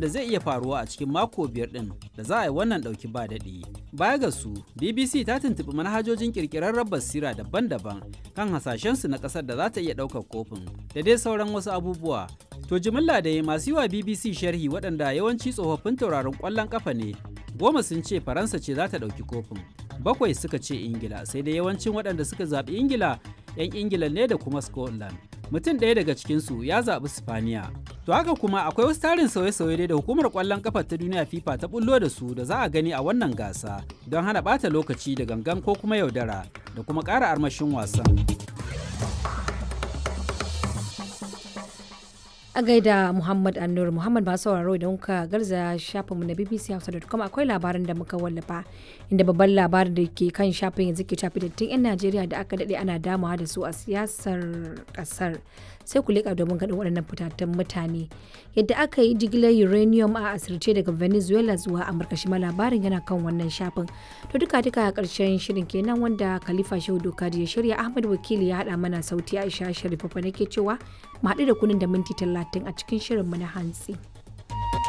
da zai iya faruwa a cikin mako biyar ɗin da za a yi wannan ɗauki ba daɗi. Baya ga su, BBC ta tuntuɓi manhajojin ƙirƙirarren basira daban-daban kan hasashensu na ƙasar da za ta iya ɗaukar kofin da dai sauran wasu abubuwa. To jimilla da masu yi wa BBC sharhi waɗanda yawanci tsofaffin tauraron ƙwallon ƙafa ne, goma sun ce Faransa ce za ta ɗauki kofin. Bakwai suka ce Ingila, sai dai yawancin waɗanda suka zaɓi Ingila 'yan Ingila ne da kuma Scotland. Mutum ɗaya daga cikinsu ya zaɓi Spaniya. To haka kuma akwai wasu tarin sauye-sauye dai da hukumar ƙwallon ƙafa ta duniya FIFA ta bullo da su da za a gani a wannan gasa don hana ɓata lokaci da gangan ko kuma yaudara da kuma ƙara armashin wasan. a gaida Muhammad Annur Muhammad ba sauraro idan kuka garza shafinmu na BBC Hausa.com akwai labarin da muka wallafa inda babban labarin da ke kan shafin yanzu ke shafi dattin 'yan Najeriya da aka daɗe ana damawa da su a siyasar ƙasar sai ku leƙa domin ganin waɗannan fitattun mutane yadda aka yi jigilar uranium a asirce daga Venezuela zuwa Amurka shi ma labarin yana kan wannan shafin to duka duka a ƙarshen shirin kenan wanda Khalifa Shehu Dokadi ya shirya Ahmad Wakili ya haɗa mana sauti Aisha Sharifa nake cewa mu haɗu da kunin da minti talatin a cikin shirinmu na hantsi.